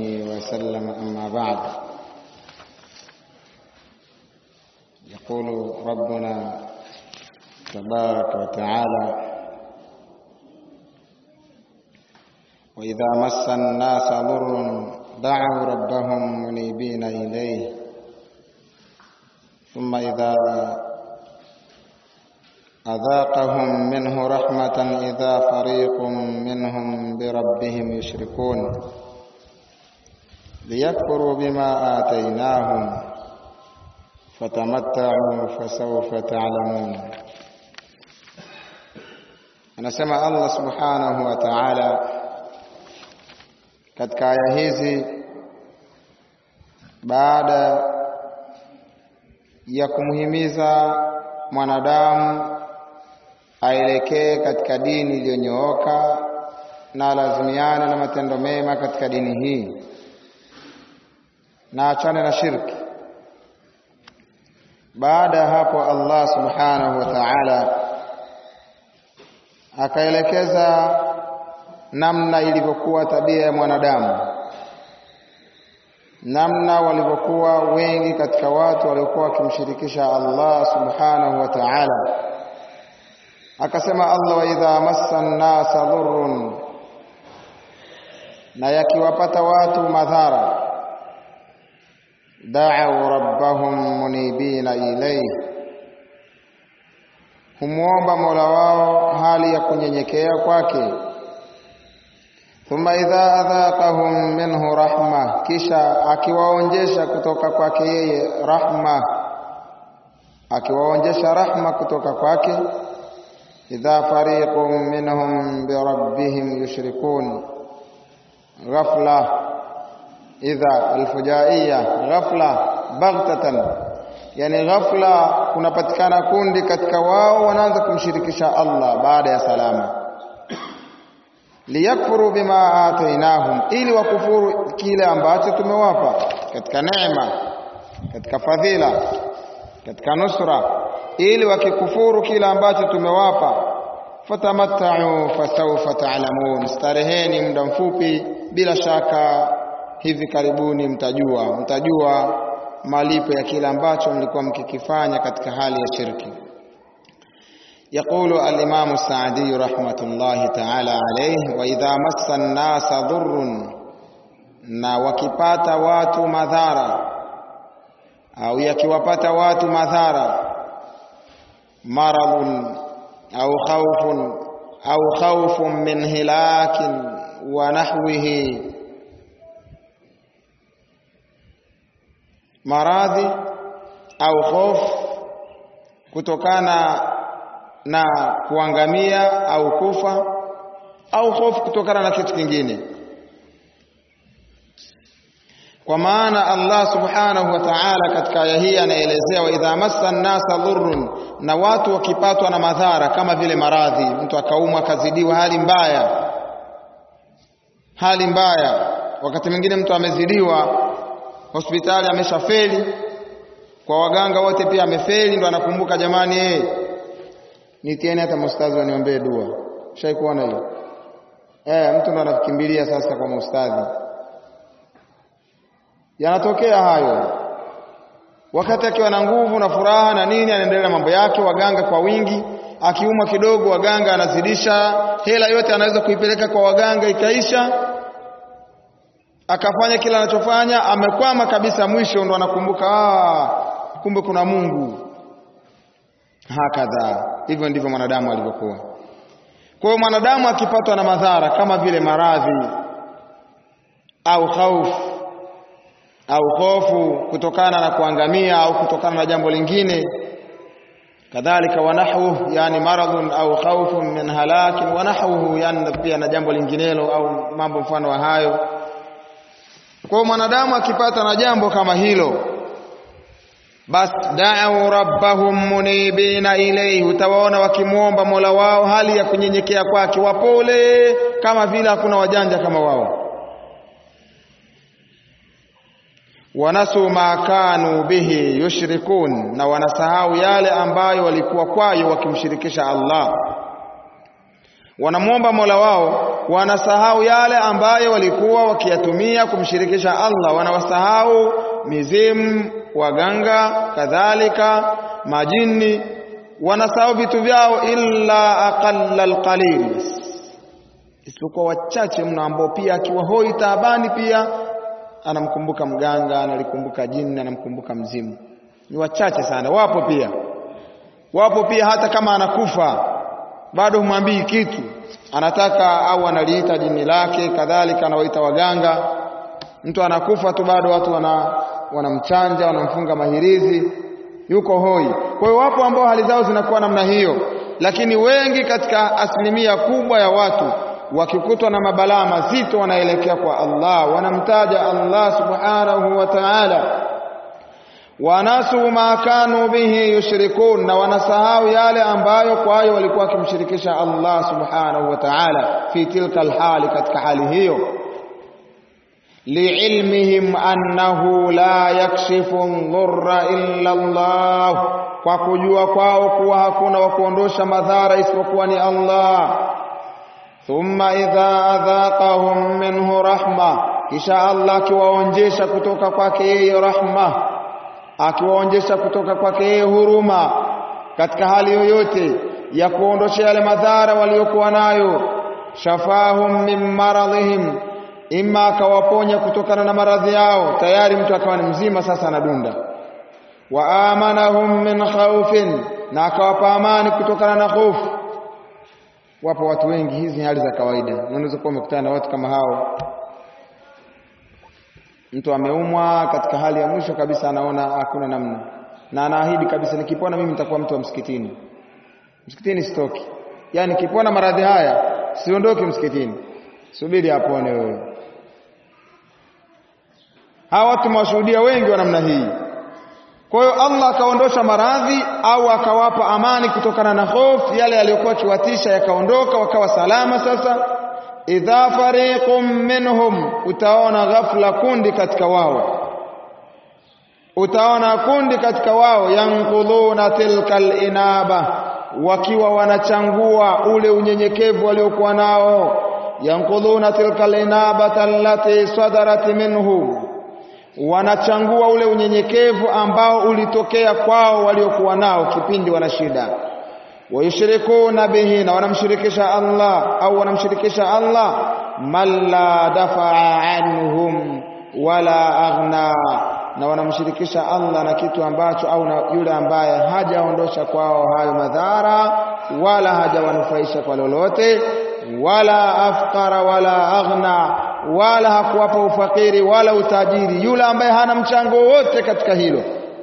وسلم أما بعد يقول ربنا تبارك وتعالى وإذا مس الناس ضر دعوا ربهم منيبين إليه ثم إذا أذاقهم منه رحمة إذا فريق منهم بربهم يشركون ليكفروا بما آتيناهم فتمتعوا فسوف تعلمون anasema Allah subhanahu wa ta'ala katika aya hizi baada ya kumhimiza mwanadamu aelekee katika dini iliyonyooka na alazimiane na matendo mema katika dini hii na achane na shirki. Baada ya hapo, Allah subhanahu wa ta'ala akaelekeza namna ilivyokuwa tabia ya mwanadamu, namna walivyokuwa wengi katika watu waliokuwa wakimshirikisha Allah subhanahu wa ta'ala. Akasema Allah, wa idha massa nnasa dhurrun, na yakiwapata watu madhara, da'u rabbahum munibina ilayhi, humwomba mola wao hali ya kunyenyekea kwake thumma idha adhaqahum minhu rahma, kisha akiwaonjesha kutoka kwake yeye rahma, akiwaonjesha rahma kutoka kwake. Idha fariqun minhum birabbihim yushrikun, ghafla. Idha alfujaiya, ghafla, baghtatan, yani ghafla kunapatikana kundi katika wao wanaanza kumshirikisha Allah baada ya salama liyakfuru bima atainahum, ili wakufuru kile ambacho tumewapa katika neema, katika fadhila, katika nusra, ili wakikufuru kile ambacho tumewapa. Fatamattau fasawfa taalamun, stareheni muda mfupi, bila shaka hivi karibuni mtajua, mtajua malipo ya kile ambacho mlikuwa mkikifanya katika hali ya shirki. يقول الإمام السعدي رحمة الله تعالى عليه وإذا مس الناس ضر na wakipata watu madhara au yakiwapata watu madhara maradhun au khawfun au khawfun min hilakin wa nahwihi maradhi au hofu kutokana na kuangamia au kufa au hofu kutokana na kitu kingine. Kwa maana Allah subhanahu wa ta'ala katika aya hii anaelezea, wa idha massa nnasa dhurrun, na watu wakipatwa na madhara kama vile maradhi, mtu akaumwa akazidiwa hali mbaya, hali mbaya. Wakati mwingine mtu amezidiwa hospitali, ameshafeli kwa waganga wote, pia amefeli, ndo anakumbuka jamani, eh nitieni hata maustadhi waniombee dua. Shai kuona hiyo eh? Mtu ndo anakimbilia sasa kwa maustadhi. Yanatokea hayo wakati akiwa na nguvu na furaha na nini, anaendelea na mambo yake, waganga kwa wingi. Akiumwa kidogo, waganga anazidisha hela yote, anaweza kuipeleka kwa waganga, ikaisha, akafanya kila anachofanya, amekwama kabisa. Mwisho ndo anakumbuka, ah, kumbe kuna Mungu. Hakadha, hivyo ndivyo mwanadamu alivyokuwa. Kwa hiyo mwanadamu akipatwa na madhara kama vile maradhi au khaufu au hofu kutokana na kuangamia au kutokana na jambo lingine, kadhalika wanahwu, yani maradhun au khaufun min halakin wanahwuhu, yani pia na jambo linginelo au mambo mfano wa hayo. Kwa hiyo mwanadamu akipata na jambo kama hilo basi da'u rabbahum munibina ilayhi, utawaona wakimwomba mola wao hali ya kunyenyekea kwake, wapole kama vile hakuna wajanja kama wao. Wanasu ma kanu bihi yushrikun, na wanasahau yale ambayo walikuwa kwayo wakimshirikisha Allah. Wanamwomba mola wao wanasahau yale ambayo walikuwa wakiyatumia kumshirikisha Allah wanawasahau mizimu waganga kadhalika majini wanasahau vitu vyao illa aqalla alqalil isipokuwa wachache mno ambao pia akiwa hoi taabani pia anamkumbuka mganga analikumbuka jini anamkumbuka mzimu ni wachache sana wapo pia wapo pia hata kama anakufa bado humwambii kitu anataka au analiita jini lake kadhalika anawaita waganga mtu anakufa tu bado watu wana wanamchanja wanamfunga mahirizi yuko hoi kwa hiyo wapo ambao hali zao zinakuwa namna hiyo lakini wengi katika asilimia kubwa ya watu wakikutwa na mabalaa mazito wanaelekea kwa Allah wanamtaja Allah subhanahu wa ta'ala wanasu ma kanu bihi yushrikun na wanasahau yale ambayo kwayo walikuwa wakimshirikisha Allah subhanahu wa ta'ala fi tilka alhali katika hali hiyo liilmihim annahu la yakshifu dhurra illa Allah kwa kujua kwao kuwa hakuna wa kuondosha madhara isipokuwa ni Allah thumma idha adhaqahum minhu rahma kisha Allah akiwaonjesha kutoka kwake yeye rahma akiwaonjesha kutoka kwake yeye huruma katika hali yoyote ya kuondosha yale madhara waliokuwa nayo shafahum min maradhihim imma akawaponya kutokana na maradhi yao tayari mtu akawa ni mzima sasa anadunda wa amanahum min khawfin na akawapa amani kutokana na hofu wapo watu wengi hizi hali za kawaida unaweza kuwa umekutana na watu kama hao mtu ameumwa katika hali ya mwisho kabisa anaona hakuna namna na anaahidi kabisa nikipona mimi nitakuwa mtu wa msikitini msikitini sitoki yani nikipona maradhi haya siondoki msikitini subiri apone wewe hawa watu mwashuhudia wengi wa namna hii kwa hiyo Allah akaondosha maradhi au akawapa amani kutokana na hofu yale yaliyokuwa kiwatisha yakaondoka wakawa salama sasa idha fariqum minhum utaona ghafla kundi katika wao utaona kundi katika wao yanqudhuna tilka inaba wakiwa wanachangua ule unyenyekevu waliokuwa nao yanqudhuna tilka inabata allati sadarat minhum wanachangua ule unyenyekevu ambao ulitokea kwao waliokuwa nao kipindi wana shida wayushrikuna bihi na wanamshirikisha Allah au wanamshirikisha Allah man la dafaa anhum wala aghna na wanamshirikisha Allah na kitu ambacho au na yule ambaye hajaondosha kwao hayo madhara wala hajawanufaisha kwa lolote wala afqara wala aghna wala hakuwapa ufakiri wala utajiri yule ambaye hana mchango wote katika hilo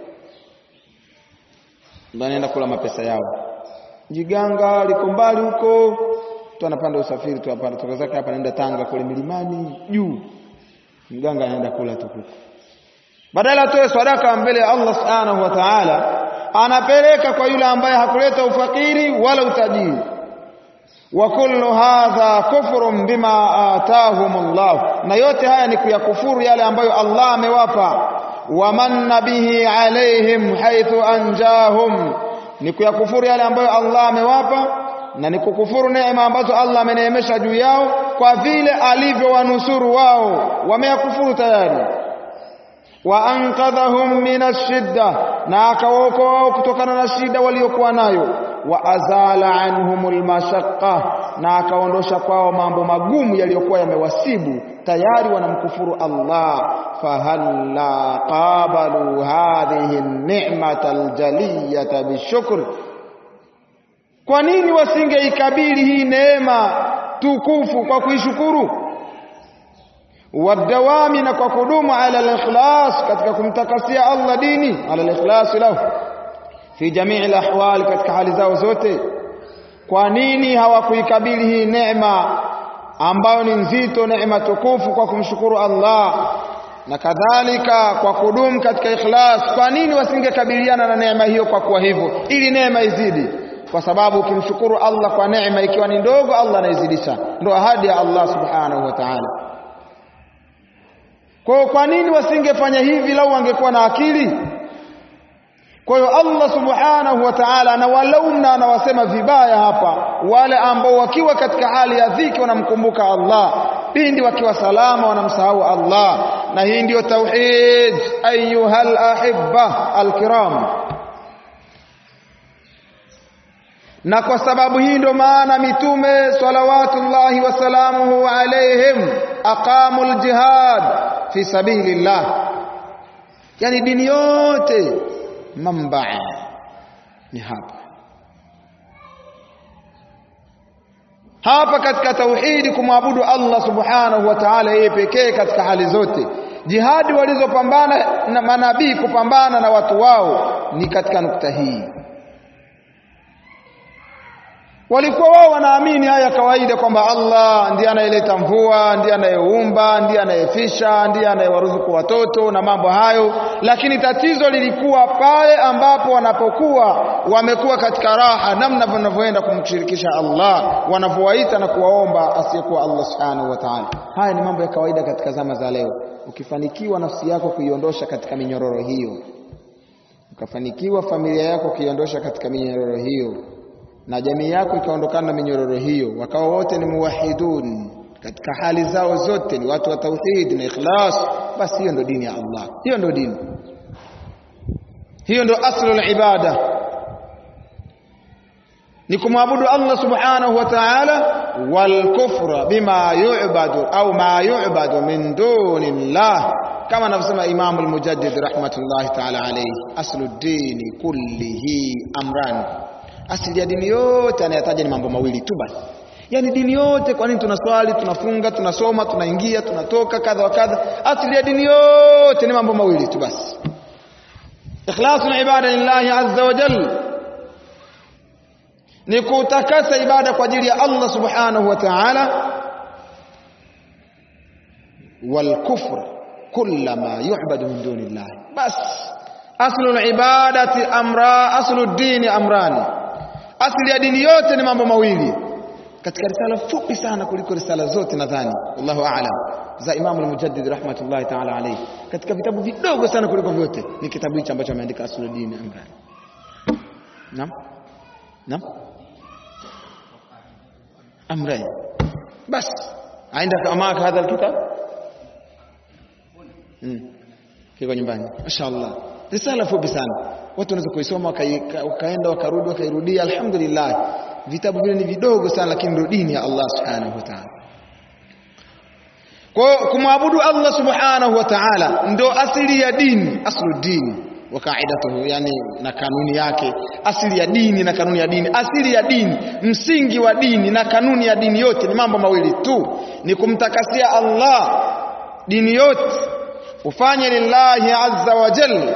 ndio anaenda kula mapesa yao jiganga liko mbali huko tu anapanda usafiri tu hapa toka zake hapa anaenda Tanga kule milimani juu mganga anaenda kula tu huko badala atoe sadaka mbele ya Allah subhanahu wa ta'ala anapeleka kwa yule ambaye hakuleta ufakiri wala utajiri wa kullu hadha kufrun bima atahum Allah na yote haya ni kuyakufuru yale ambayo Allah amewapa wa manna bihi alaihim haithu anjahum ni kuyakufuru yale ambayo Allah amewapa na ni kukufuru neema ambazo Allah ameneemesha juu yao kwa vile alivyowanusuru wao wameyakufuru tayari wa ankadhahum min ashidda na akawaokoa wao kutokana na shida waliokuwa nayo wa azala anhumul mashaqqa na akaondosha kwao mambo magumu yaliyokuwa yamewasibu tayari wanamkufuru Allah fahalla qabalu hadhihi an-ni'mata al-jaliyata bishukr kwa nini wasingeikabili hii neema tukufu kwa kuishukuru wadawami na kwa kudumu ala al-ikhlas katika kumtakasia Allah dini ala al-ikhlas lahu fi jamii al-ahwal katika hali zao zote kwa nini hawakuikabili hii neema ambayo ni nzito neema tukufu kwa kumshukuru Allah na kadhalika kwa kudumu katika ikhlas kwa nini wasingekabiliana na neema hiyo kwa kuwa hivyo ili neema izidi kwa sababu ukimshukuru Allah kwa neema ikiwa ni ndogo Allah anaizidisha ndio ahadi ya Allah subhanahu wa ta'ala kwa kwa nini wasingefanya hivi lau wangekuwa na akili kwa hiyo Allah subhanahu wa ta'ala anawalaumu na anawasema vibaya hapa wale ambao wakiwa katika hali ya dhiki wanamkumbuka Allah pindi wakiwa salama wanamsahau Allah na hii ndiyo tauhid ayuhal ahibba alkiram na kwa sababu hii ndio maana mitume salawatullahi wasalamuhu alaihim aqamu aljihad fi sabilillah yani dini yote mambaa ni hapa hapa katika tauhidi kumwabudu Allah subhanahu wa ta'ala yeye pekee katika hali zote jihadi walizopambana na manabii kupambana na watu wao ni katika nukta hii walikuwa wao wanaamini haya kawaida kwamba Allah ndiye anayeleta mvua, ndiye anayeumba, ndiye anayefisha, ndiye anayewaruzuku watoto na mambo hayo, lakini tatizo lilikuwa pale ambapo wanapokuwa wamekuwa katika raha, namna wanavyoenda kumshirikisha Allah, wanavyowaita na kuwaomba asiyekuwa Allah subhanahu wa ta'ala. Haya ni mambo ya kawaida katika zama za leo. Ukifanikiwa nafsi yako kuiondosha katika minyororo hiyo, ukafanikiwa familia yako kuiondosha katika minyororo hiyo na jamii yako ikaondokana na minyororo hiyo, wakawa wote ni muwahidun katika hali zao zote, ni watu wa tauhid na ikhlas, basi hiyo ndo dini ya Allah, hiyo ndo dini, hiyo ndo aslul ibada, ni kumwabudu Allah subhanahu wa ta'ala, wal kufra bima yu'badu au ma yu'badu min dunillah, kama anavyosema Imam al-Mujaddid rahmatullahi ta'ala alayhi, aslu dini kullihi amran asili ya dini yote anayataja ni mambo mawili tu basi yani dini yote kwa nini tunaswali tunafunga tunasoma tunaingia tunatoka kadha wa kadha asili ya dini yote ni mambo mawili tu basi ikhlasu ibada lillahi azza wa jalla ni kutakasa ibada kwa ajili ya Allah subhanahu wa ta'ala wal kufr kullama yu'badu min dunillah bas aslu ibadati amra aslu dini amrani asili ya dini yote ni mambo mawili katika risala fupi sana kuliko risala zote nadhani wallahu a'lam za Imam al-Mujaddid rahmatullahi ta'ala alayhi katika vitabu vidogo sana kuliko vyote ni kitabu hichi ambacho ameandika Asuluddin Amrani naam naam Amrani bas عندك معك هذا الكتاب امم kiko nyumbani mashaallah risala fupi sana watu wanaweza kuisoma wakaenda wakarudi wakairudia alhamdulillah vitabu vile ni vidogo sana lakini ndio dini ya Allah subhanahu wa ta'ala kwa kumwabudu Allah subhanahu wa ta'ala ndo asili ya dini aslu dini wa kaidatuhu yani na kanuni yake asili ya dini na kanuni ya dini asili ya dini msingi wa dini na kanuni ya dini yote ni mambo mawili tu ni kumtakasia Allah dini yote ufanye lillahi azza wa jalla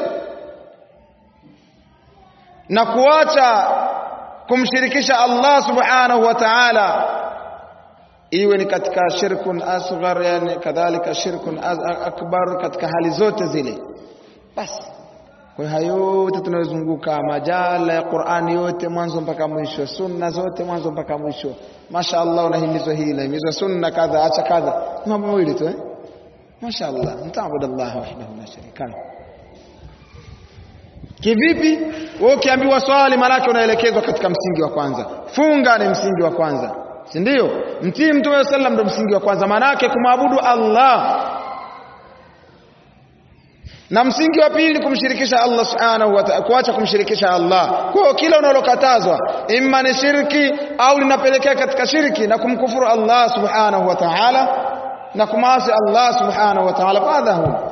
na kuacha kumshirikisha Allah subhanahu wa ta'ala iwe ni katika shirkun asghar yani kadhalika shirkun akbar katika hali zote zile basi kwa hayo yote tunayozunguka majala ya Qur'ani yote mwanzo mpaka mwisho sunna zote mwanzo mpaka mwisho Masha Allah unahimizwa hili unahimizwa sunna kadha acha kadha mambo mawili tu eh Masha Allah mtaabudu Allah wahdahu la sharika lahu Kivipi? Wewe ukiambiwa swali maanake unaelekezwa katika msingi wa kwanza. Funga ni msingi wa kwanza. Si ndio? Mtii Mtume sallam ndio msingi wa kwanza. Maanake kumwabudu Allah. Na msingi wa pili kumshirikisha Allah Subhanahu wa ta'ala, kuacha kumshirikisha Allah. Kwa kila unalokatazwa imma ni shirki au linapelekea katika shirki na kumkufuru Allah Subhanahu wa ta'ala na kumasi Allah Subhanahu wa ta'ala. Fadhahu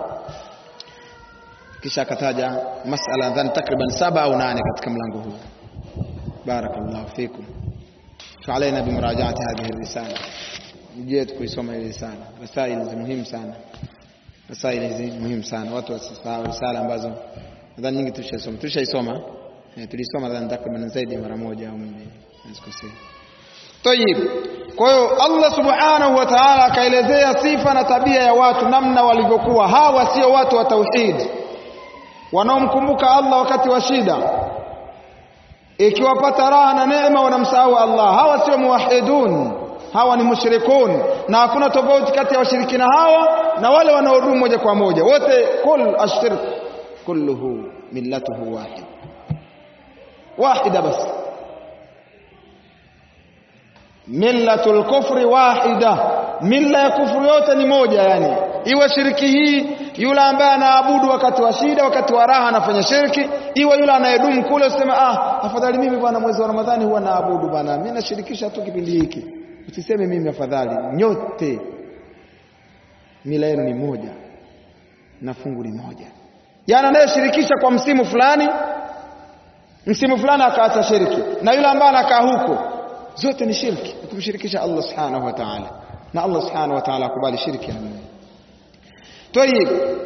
kisha akataja masala nadhani takriban saba au nane katika mlango huu barakallahu fikum فعلينا بمراجعة هذه الرسالة جيت kuisoma hii risala rasail hizi muhimu sana rasail hizi muhimu sana watu wasisahau risala ambazo nadhani nyingi tulishaisoma tulishaisoma eh, tulisoma nadhani takriban zaidi mara moja au mbili nasikosea Tayib. Kwa hiyo Allah Subhanahu wa Ta'ala akaelezea sifa na tabia ya watu namna walivyokuwa. Hawa sio watu wa tauhid wanaomkumbuka Allah wakati wa shida, ikiwapata raha na neema wanamsahau Allah. Hawa sio muwahidun, hawa ni mushrikun, na hakuna tofauti kati ya washirikina hawa na wale wanaodumu moja kwa moja. Wote kul ashirk kulluhu millatuhu wahid, wahida basi millatul kufri wahida milla ya kufuru yote ni moja yani iwe shiriki hii yule ambaye anaabudu wakati wa shida wakati wa raha anafanya shirki iwe yule anayedumu kule useme ah afadhali mimi bwana mwezi wa ramadhani huwa naabudu bwana mimi nashirikisha tu kipindi hiki usiseme mimi afadhali nyote mila yenu ni moja na fungu ni moja yani anayeshirikisha kwa msimu fulani msimu fulani akaacha shirki na yule ambaye anakaa huko zote ni shirki kumshirikisha Allah subhanahu wa ta'ala na Allah subhanahu wa ta'ala akubali shirki ya Mungu طيب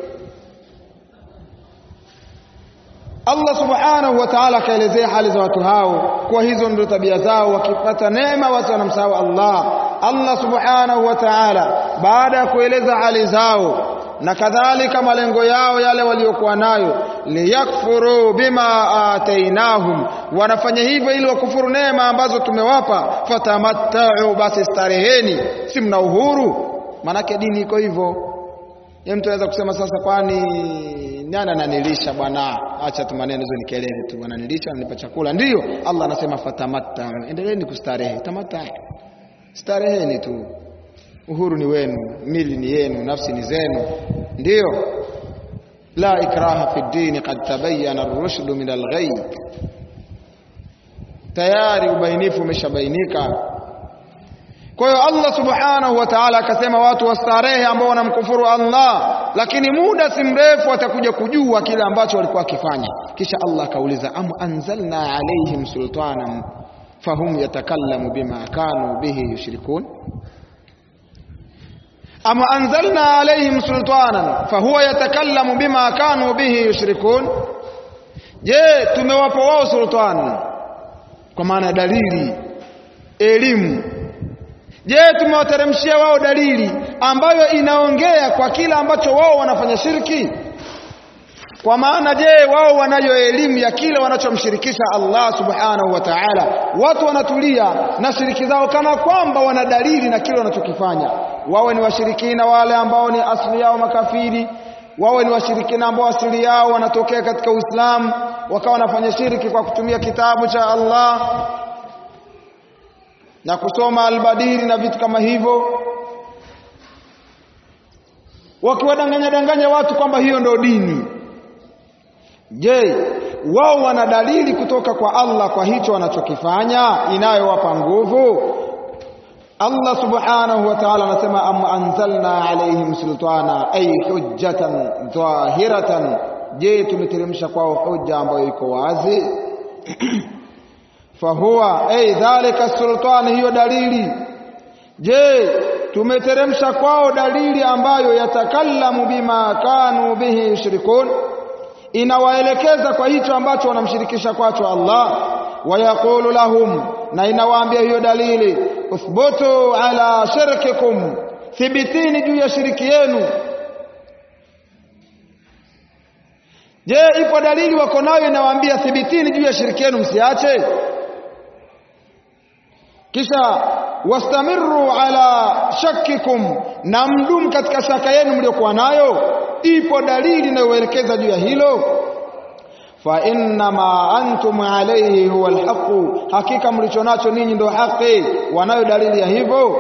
Allah subhanahu wa ta'ala akaelezea hali za watu hao kwa hizo ndio tabia zao wakipata neema watu wanamsahau Allah Allah subhanahu wa ta'ala baada ya kueleza hali zao na kadhalika malengo yao yale waliokuwa nayo liyakfuru bima atainahum wanafanya hivyo ili wakufuru neema ambazo tumewapa fatamattau basi stareheni si mna uhuru manake dini iko hivyo Yeye mtu anaweza kusema sasa kwani nani ananilisha bwana? Acha tu maneno hizo ni kelele tu. Ananilisha, ananipa chakula. Ndiyo, Allah anasema fatamatta. Endeleeni kustarehe. Tamatta. Stareheni tu. Uhuru ni wenu, mili ni yenu, nafsi ni zenu. Ndiyo. La ikraha fi dini qad tabayyana ar-rushdu min al-ghayb. Tayari ubainifu umeshabainika kwa hiyo Allah subhanahu wa ta'ala akasema watu wastarehe ambao wanamkufuru Allah, lakini muda si mrefu atakuja kujua kile ambacho walikuwa wakifanya. Kisha Allah akauliza, am anzalna alaihim sultanan fahum yatakallamu bima kanu bihi yushrikun am anzalna alaihim sultanan fahuwa yatakallamu bima kanu bihi yushrikun, je, tumewapa wao sultan, kwa maana dalili, elimu Je, tumewateremshia wao dalili ambayo inaongea kwa kile ambacho wao wanafanya shirki? Kwa maana je, wao wanayo elimu ya kile wanachomshirikisha Allah subhanahu wa ta'ala? Watu wanatulia na shiriki zao kana kwamba wana dalili na kile wanachokifanya. Wawe ni washirikina wale ambao ni asili yao makafiri, wawe ni washirikina ambao asili yao wanatokea katika Uislamu, wakawa wanafanya shirki kwa kutumia kitabu cha Allah na kusoma albadiri na vitu kama hivyo, wakiwadanganya danganya watu kwamba hiyo ndio dini. Je, wao wana dalili kutoka kwa Allah kwa hicho wanachokifanya inayowapa nguvu? Allah subhanahu wa ta'ala anasema am anzalna alaihim sultana ay hujjatan dhahiratan, je tumeteremsha kwao hujja ambayo iko wazi fahuwa ay dhalika sultani, hiyo dalili. Je, tumeteremsha kwao dalili ambayo yatakallamu bima kanu bihi yushrikun, inawaelekeza kwa hicho ambacho wanamshirikisha kwacho Allah. Wayaqulu lahum, na inawaambia hiyo dalili, uthbutu ala shirkikum, thibitini juu ya shiriki yenu. Je, ipo dalili wako nayo inawaambia thibitini juu ya shiriki yenu, msiache kisha wastamiru ala shakkikum, na mdumu katika shaka yenu mliokuwa nayo. Ipo dalili inayoelekeza juu ya hilo. fa innama antum alayhi huwa alhaqu, hakika mlicho nacho ninyi ndio haki. Wanayo dalili ya hivyo.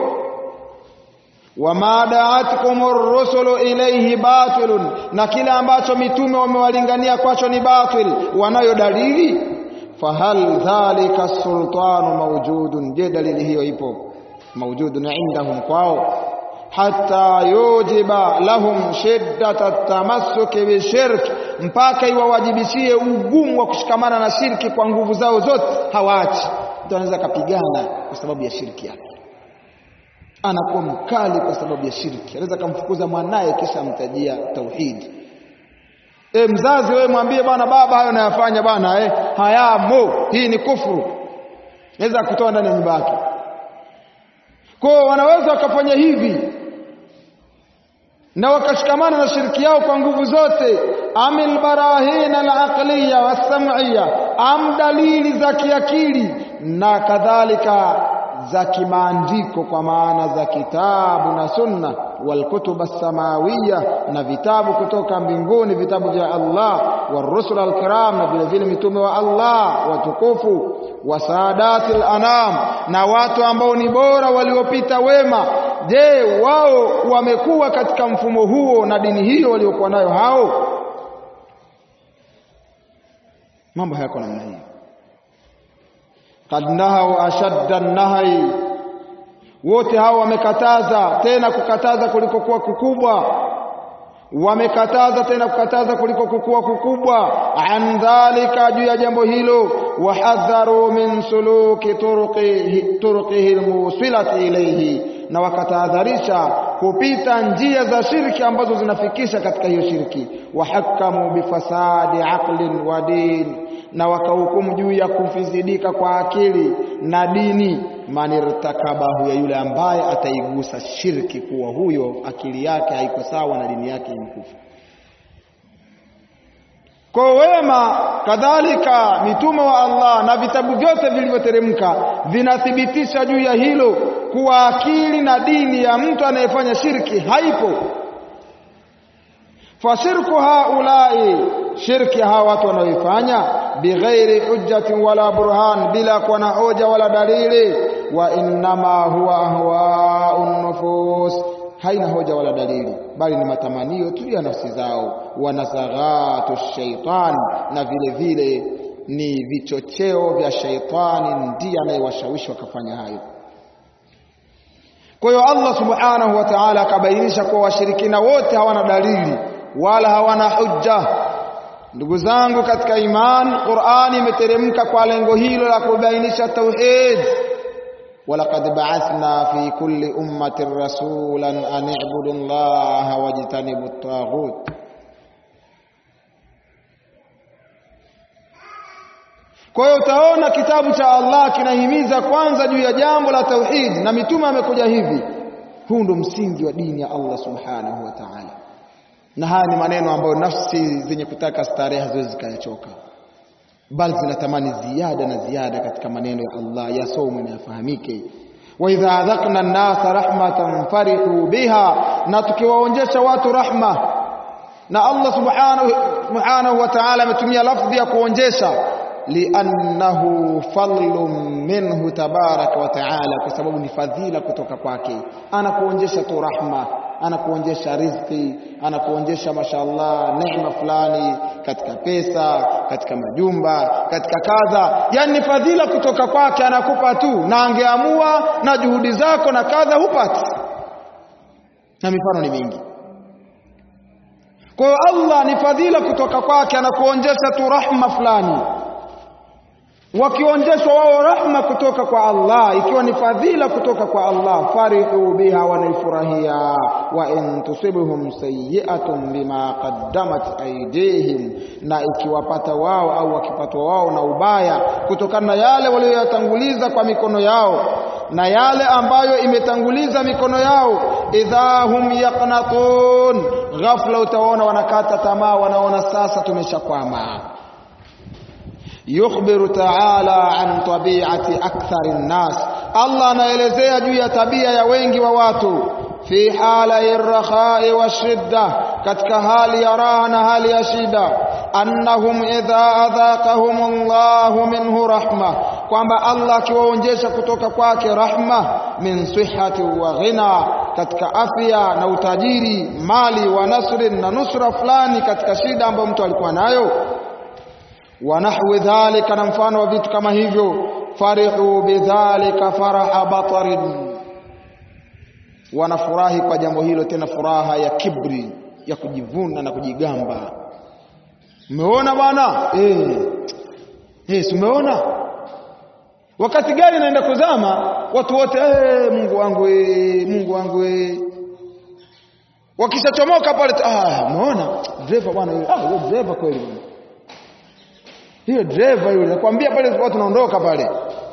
wama daatkum ar-rusulu ilayhi batilun, na kile ambacho mitume wamewalingania kwacho ni batil. Wanayo dalili fahal dhalika sultanu mawjudun, je, dalili hiyo ipo mawjudun indahum kwao, hata yujiba lahum shiddata tamassuki bishirk, mpaka iwawajibishie ugumu wa kushikamana na shirki kwa nguvu zao zote, hawaachi. Mtu anaweza akapigana kwa sababu ya shirki yake, anakuwa mkali kwa sababu ya shirki, anaweza akamfukuza mwanaye kisha amtajia tauhidi. E, mzazi wewe mwambie bwana, baba hayo nayafanya bwana, eh, hayamo, hii ni kufuru, naweza kutoa ndani ya nyumba yake. Kwa wanaweza wakafanya hivi na wakashikamana na shiriki yao kwa nguvu zote, amil barahina alaqliya wasam'iyya, am dalili za kiakili na kadhalika za kimaandiko kwa maana za kitabu na sunna walkutuba samawiya na vitabu kutoka mbinguni vitabu vya Allah warusul alkiram na vile vile mitume wa Allah watukufu wa saadati anam na watu ambao ni bora waliopita wema je wao wamekuwa katika mfumo huo na dini hiyo waliokuwa nayo hao mambo hayako namna hii qad nahau ashadda nahai wote hao wamekataza tena kukataza kuliko kuwa kukubwa wamekataza tena kukataza kuliko kukua kukubwa an dhalika juu ya jambo hilo wahadharu min suluki turqihi turqihi almusilati ilayhi na wakatahadharisha kupita njia za shirki ambazo zinafikisha katika hiyo shirki wahakamu bifasadi aqlin wa din na wakahukumu juu ya kufizidika kwa akili na dini manirtakabahu ya yule ambaye ataigusa shirki kuwa huyo akili yake haiko sawa na dini yake imkufa kwa wema kadhalika mitume wa Allah na vitabu vyote vilivyoteremka vinathibitisha juu ya hilo kuwa akili na dini ya mtu anayefanya shirki haipo fashirku haulai shirki hawa watu wanaoifanya bighairi hujjatin wala burhan bila kuwa na hoja wala dalili wa innama huwa ahwaun nufus haina hoja wala dalili bali ni matamanio tu ya nafsi zao wa nasaghatu shaitan na vile vile ni vichocheo vya shaitani ndiye anayewashawishi wakafanya hayo kwa hiyo Allah subhanahu wa ta'ala akabainisha kuwa washirikina wote hawana dalili wala hawana hujja ndugu zangu katika iman Qur'ani imeteremka kwa lengo hilo la kubainisha tauhid ولقد بعثنا في كل أمة رسولا أن اعبدوا الله واجتنبوا الطاغوت Kwa hiyo utaona kitabu cha Allah kinahimiza kwanza juu ya jambo la tauhid na mitume amekuja hivi. Huu ndo msingi wa dini ya Allah Subhanahu wa Ta'ala. Na haya ni maneno ambayo nafsi zenye kutaka starehe haziwezi zikayachoka, bali zinatamani ziada na ziada katika maneno ya Allah yasomwe na yafahamike. wa idha adhaqna an-nasa rahmatan farihu biha, na tukiwaonjesha watu rahma. Na Allah subhanahu, subhanahu wa ta'ala ametumia lafdhi ya kuonjesha liannahu fadlun minhu tabaraka wa taala, kwa sababu ni fadhila kutoka kwake. Anakuonjesha tu rahma, anakuonjesha riziki, anakuonjesha mashallah neema fulani katika pesa, katika majumba, katika kadha, yani ni fadhila kutoka kwake, anakupa tu, na angeamua na juhudi zako na kadha hupati, na mifano ni mingi. Kwa hiyo Allah ni fadhila kutoka kwake, anakuonjesha tu rahma fulani wakionjeshwa wao rahma kutoka kwa Allah, ikiwa ni fadhila kutoka kwa Allah, farihu biha, wanaifurahia. wa in tusibuhum sayyi'atun bima qaddamat aydihim, na ikiwapata wao au wakipatwa wao na ubaya kutokana na yale walioyatanguliza kwa mikono yao na yale ambayo imetanguliza mikono yao, idha hum yaqnatun, ghafla utaona wanakata tamaa, wanaona sasa tumeshakwama yukhbiru ta'ala an tabi'ati akthari nnas, Allah anaelezea juu ya tabia ya wengi wa watu fi hala rakhai wa shidda, katika hali ya raha na hali ya shida. Annahum idha adhaqahum Allahu minhu rahma, kwamba Allah akiwaonjesha kutoka kwake rahma, min sihhati wa ghina, katika afya na utajiri, mali wa nasrin na nusra fulani katika shida ambayo mtu alikuwa nayo wa nahwi dhalika, na mfano wa vitu kama hivyo. Farihu bidhalika faraha batarin, wanafurahi kwa jambo hilo, tena furaha ya kibri, ya kujivuna na kujigamba. Umeona bwana eh, eh, si umeona wakati gari naenda kuzama, watu wote eh, Mungu wangu eh, Mungu wangu eh. Wakishachomoka pale, ah, umeona driver bwana, ah, yule driver kweli bwana hiyo driver yule nakwambia pale tulikuwa tunaondoka pale.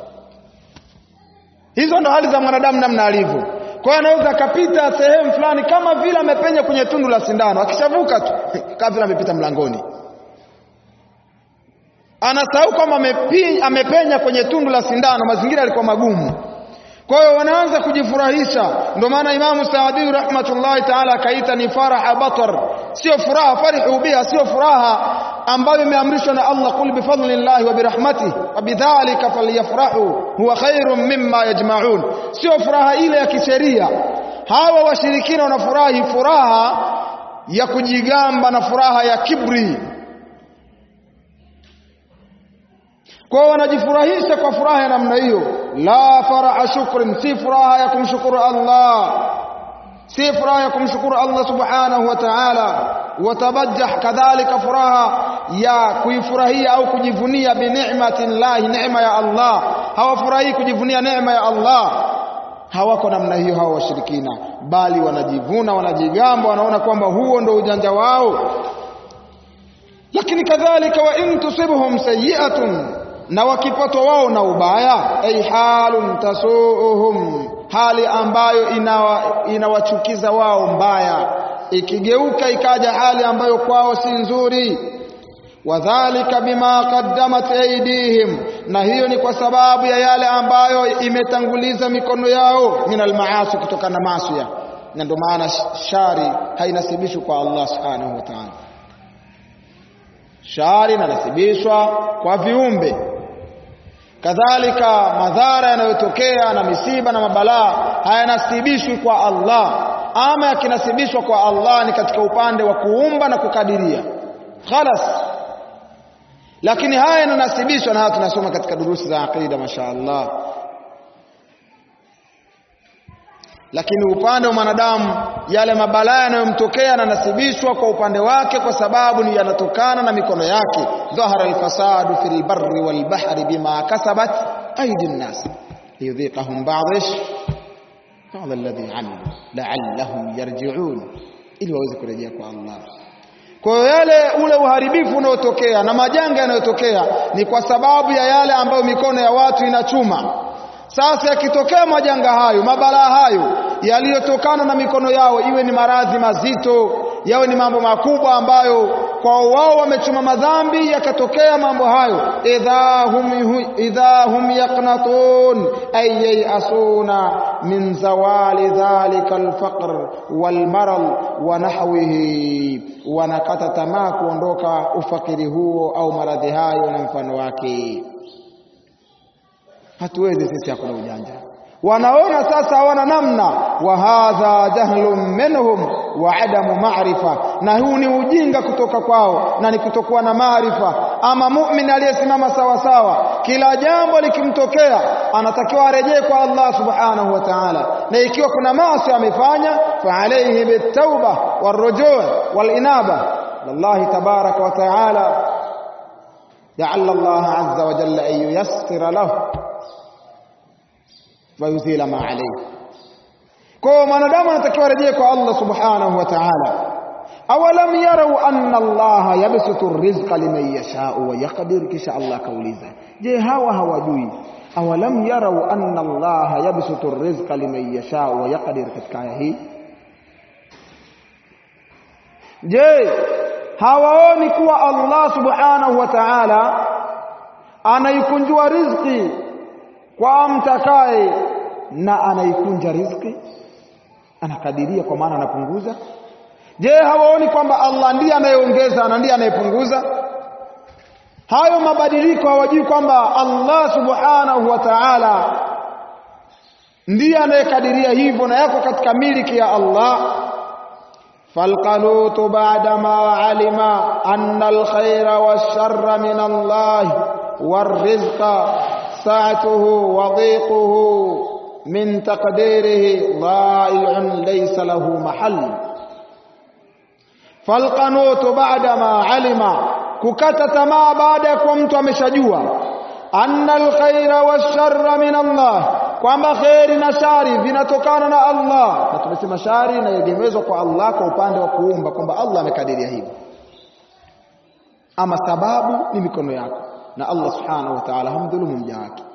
Hizo ndo hali za mwanadamu namna alivyo. Kwa hiyo anaweza akapita sehemu fulani kama vile amepenya kwenye tundu la sindano, akishavuka tu kama vile amepita mlangoni. Anasahau kwamba amepenya kwenye tundu la sindano, mazingira yalikuwa magumu. kwa hiyo wanaanza kujifurahisha ndio maana imamu saadi rahmatullahi taala akaita ni faraha batar sio furaha farihu biha sio furaha ambayo imeamrishwa na Allah kul bifadlillahi wa birahmatihi wa bidhalika falyafrahu huwa khairun mimma yajma'un sio furaha ile ya kisheria hawa washirikina wanafurahi furaha ya kujigamba na furaha ya kibri kwa wanajifurahisha kwa furaha ya namna hiyo la faraha shukrin si furaha ya kumshukuru Allah si furaha ya kumshukuru Allah subhanahu wa ta'ala watabajjah kadhalika furaha ya kuifurahia au kujivunia bi ni'mati llahi neema ya Allah hawafurahi kujivunia neema ya Allah hawako namna hiyo hawa washirikina bali wanajivuna wanajigamba wanaona kwamba huo ndo ujanja wao lakini kadhalika wa in tusibhum sayi'atun na wakipatwa wao na ubaya ay halun tasuuhum hali ambayo inawachukiza ina wao mbaya ikigeuka ikaja hali ambayo kwao si nzuri wadhalika bima qaddamat aydihim na hiyo ni kwa sababu ya yale ambayo imetanguliza mikono yao min almaasi kutokana na maasi na ndio maana shari hainasibishwi kwa Allah subhanahu wa ta'ala shari inanasibishwa kwa viumbe kadhalika madhara yanayotokea na misiba na mabalaa hayanasibishwi kwa Allah ama yakinasibishwa kwa Allah ni katika upande wa kuumba na kukadiria khalas lakini haya yananasibishwa na haya tunasoma katika durusi za aqida mashaallah lakini upande wa mwanadamu yale mabalaa yanayomtokea yananasibishwa kwa upande wake kwa sababu ni yanatokana na mikono yake dhahara alfasadu fil barri wal bahri bima kasabat aidi nnas liyudhiqahum ba'd ba'd alladhi amilu la'allahum yarji'un ili waweze kurejea kwa Allah kwa hiyo yale ule uharibifu unaotokea na majanga yanayotokea ni kwa sababu ya yale ambayo mikono ya watu inachuma sasa yakitokea majanga hayo mabalaa hayo yaliyotokana na mikono yao iwe ni maradhi mazito yawe ni mambo makubwa ambayo kwa wao wamechuma madhambi yakatokea mambo hayo idha hum idha hum yaqnatun ay yasuna min zawali dhalika alfaqr walmarad wa nahwihi wanakata tamaa kuondoka ufakiri huo au maradhi hayo na mfano wake hatuwezi sisi hakuna ujanja wanaona sasa hawana namna wa hadha jahlun minhum wa adamu maarifa na huu ni ujinga kutoka kwao na ni kutokuwa na maarifa ama mu'min aliyesimama sawa sawa kila jambo likimtokea anatakiwa arejee kwa Allah subhanahu wa ta'ala na ikiwa kuna maasi amefanya fa alayhi bitauba warujuu walinaba lillahi tabaraka wa ta'ala لعل الله عز وجل أن ييسر له ويزيل ما عليه kwa mwanadamu anatakiwa rejee kwa Allah subhanahu wa ta'ala awalam yarau anna Allah yabsutu rizqa liman yasha'u wa yaqdir kisha Allah kauliza je hawa hawajui awalam yarau anna Allah yabsutu rizqa liman yasha'u wa yaqdir katika aya hii je hawaoni kuwa Allah subhanahu wa ta'ala anaikunjua riziki kwa mtakaye na anaikunja riziki anakadiria kwa maana anapunguza je hawaoni kwamba Allah ndiye anayeongeza na ndiye anayepunguza hayo mabadiliko hawajui kwamba Allah subhanahu wa ta'ala ndiye anayekadiria hivyo na yako katika miliki ya Allah فالقنوط بعدما علم أن الخير والشر من الله والرزق سعته وضيقه من تقديره ضائع ليس له محل فالقنوط بعدما علم kukata tamaa baada ya kuwa mtu ameshajua anna alkhaira washarra min Allah kwamba kheri na shari vinatokana na Allah na tumesema shari inaegemezwa kwa Allah kwa upande wa kuumba kwamba Allah amekadiria hivyo ama sababu ni mikono yako na Allah subhanahu wa ta'ala hamdhulumu mja wake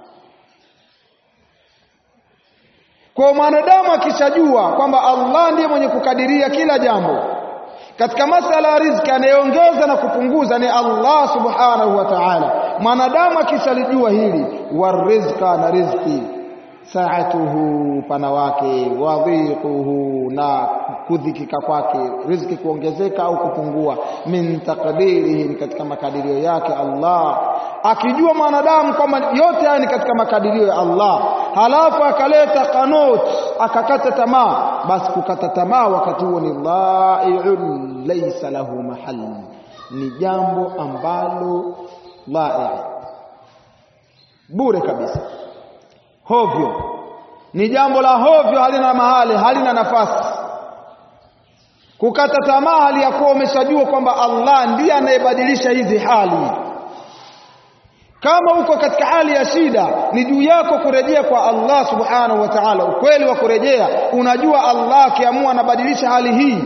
kwa mwanadamu akishajua kwamba Allah ndiye mwenye kukadiria kila jambo katika masala ya riziki anayeongeza na kupunguza ni Allah subhanahu wa ta'ala mwanadamu akishalijua hili warizqa na riziki saatuhu pana wake wadhiquhu na kudhikika kwake riziki kuongezeka au kupungua min taqdirihi katika makadirio yake Allah akijua mwanadamu kwamba yote haya ni katika makadirio ya Allah halafu akaleta kanut akakata tamaa basi kukata tamaa wakati huo ni dhai'un laysa lahu mahal ni jambo ambalo dhai bure kabisa hovyo ni jambo la hovyo halina mahali halina nafasi kukata tamaa hali ya kuwa umeshajua kwamba Allah ndiye anayebadilisha hizi hali kama uko katika hali ya shida ni juu yako kurejea kwa Allah subhanahu wa ta'ala ukweli wa kurejea unajua Allah akiamua anabadilisha hali hii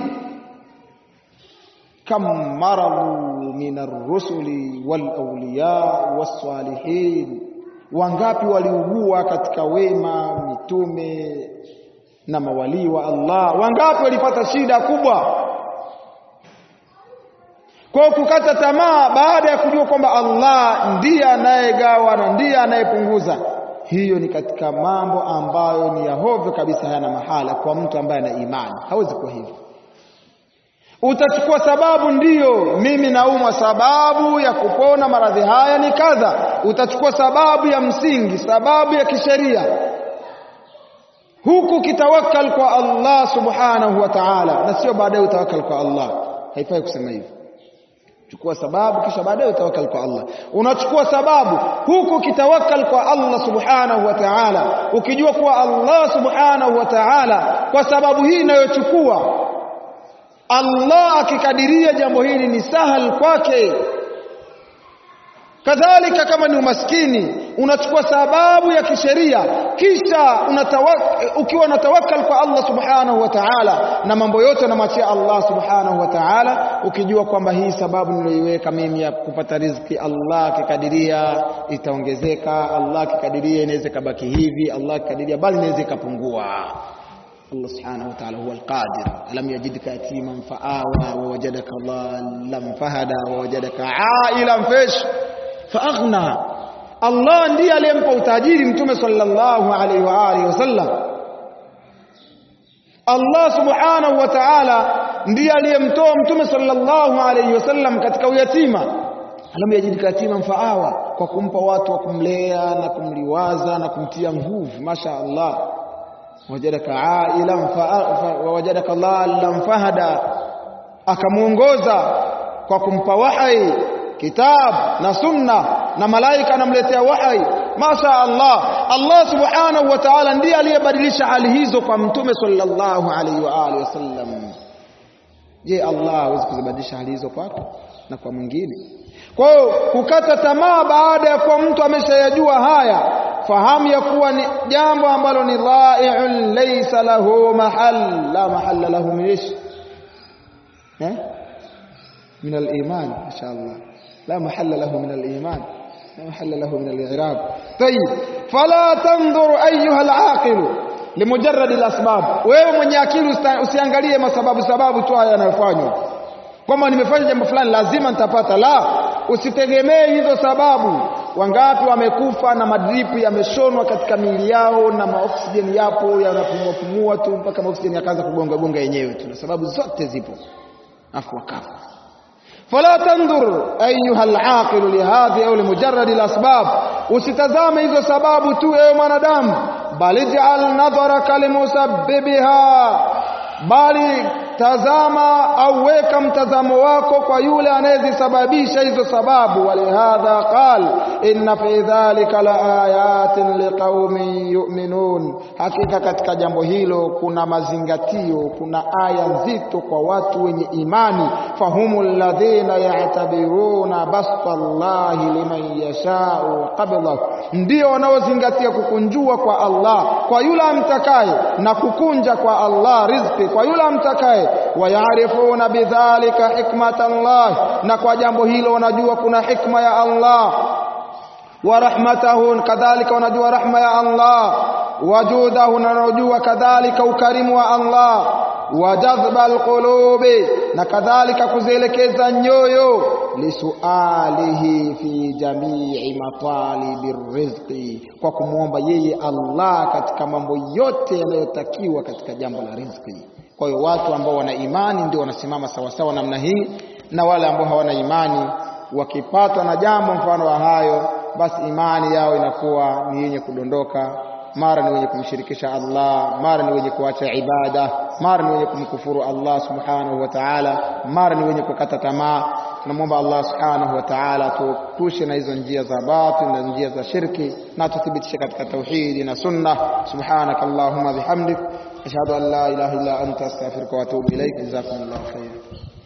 kam maradu min ar-rusuli wal awliya was-salihin wangapi waliugua katika wema mitume na mawalii wa Allah wangapi walipata shida kubwa kwa kukata tamaa baada ya kujua kwamba Allah ndiye anayegawa na ndiye anayepunguza hiyo ni katika mambo ambayo ni ya hovyo kabisa hayana mahala kwa mtu ambaye ana imani hawezi kuwa hivyo utachukua sababu ndiyo mimi naumwa sababu ya kupona maradhi haya ni kadha utachukua sababu ya msingi sababu ya kisheria huku kitawakkal kwa Allah subhanahu wa ta'ala na sio baadaye utawakkal kwa Allah haifai kusema hivyo chukua sababu kisha baadaye utawakkal kwa Allah unachukua sababu huku kitawakkal kwa Allah subhanahu wa ta'ala ukijua kuwa Allah subhanahu wa ta'ala kwa sababu hii inayochukua Allah akikadiria jambo hili ni sahal kwake kadhalika kama ni umaskini unachukua sababu ya kisheria kisha ukiwa unatawakkal kwa Allah subhanahu wa ta'ala na mambo yote unamwachia Allah subhanahu wa ta'ala ukijua kwamba hii sababu niliyoiweka mimi ya kupata riziki Allah akikadiria itaongezeka Allah akikadiria inaweza kabaki hivi Allah akikadiria bali inaweza ikapungua الله سبحانه وتعالى هو القادر ألم يجدك يتيما فآوى ووجدك ضالا فهدى ووجدك عائلا فيش فأغنى Allah ndiye aliyempa utajiri mtume sallallahu alaihi wa alihi wasallam Allah subhanahu wa ta'ala ndiye aliyemtoa mtume sallallahu alaihi wasallam katika uyatima alam yajidika yatiman faawa kwa kumpa watu wa kumlea na kumliwaza na kumtia nguvu masha Allah wajadaka ailan wawajadaka dhallan fahada akamuongoza kwa kumpa wahai kitab na sunna na malaika anamletea wahai masha Allah Allah subhanahu wa ta'ala ndiye aliyebadilisha hali hizo kwa mtume sallallahu alaihi wa alihi wasallam je Allah hawezi kuzibadilisha hali hizo kwako na kwa mwingine kwa hiyo kukata tamaa baada ya kuwa mtu ameshayajua haya fahamu ya kuwa ni jambo ambalo ni dhai'un laysa lahu mahal la mahalla lahu min ish eh min al-iman inshallah la mahalla lahu min al-iman la mahalla lahu min al-i'rab طيب فلا تنظر ايها العاقل limujarrad al-asbab wewe mwenye akili usiangalie masababu sababu tu haya yanayofanywa kwamba nimefanya jambo fulani lazima nitapata la usitegemee hizo sababu wangapi wamekufa na madripu yameshonwa katika miili yao na maoksijeni yapo yanapumua pumua tu mpaka maoksijeni yakaanza kugonga gonga yenyewe tu na sababu zote zipo afu wakafa fala tandur ayuha alaqil lihadhi au limujarrad alasbab usitazame hizo sababu tu ewe mwanadamu bali ja'al nadharaka limusabbibiha bali tazama au weka mtazamo wako kwa yule anayezisababisha hizo sababu walihadha qal inna fi dhalika la ayatin liqaumin yu'minun hakika katika jambo hilo kuna mazingatio kuna aya nzito kwa watu wenye imani fahumul ladhina ya'tabiruna basta Allahi liman yasha'u qabla ndio wanaozingatia kukunjua kwa Allah kwa yule amtakaye na kukunja kwa Allah riziki kwa yule amtakaye wayarifuna bidhalika hikmata Allah na kwa jambo hilo wanajua kuna hikma ya Allah wa rahmatahu kadhalika wanajua rahma ya Allah wajudahu na wanajua kadhalika ukarimu wa Allah wa jadhba alqulubi na kadhalika kuzielekeza nyoyo lisualihi fi jamii matalibi rizqi kwa kumwomba yeye Allah katika mambo yote yanayotakiwa katika jambo la riziki kwa hiyo watu ambao wana imani ndio wanasimama sawasawa namna hii na wale ambao hawana imani wakipatwa na jambo mfano wa hayo basi imani yao inakuwa ni yenye kudondoka mara ni wenye kumshirikisha Allah mara ni wenye kuacha ibada mara ni wenye kumkufuru Allah subhanahu wa ta'ala mara ni wenye kukata tamaa tunamwomba Allah subhanahu wa ta'ala tuepushe na hizo njia za batil na njia za shirki na tuthibitishe katika tauhidi na sunna subhanaka allahumma bihamdik ashhadu an la ilaha illa anta astaghfiruka wa atubu ilaik jazakumullahu khairan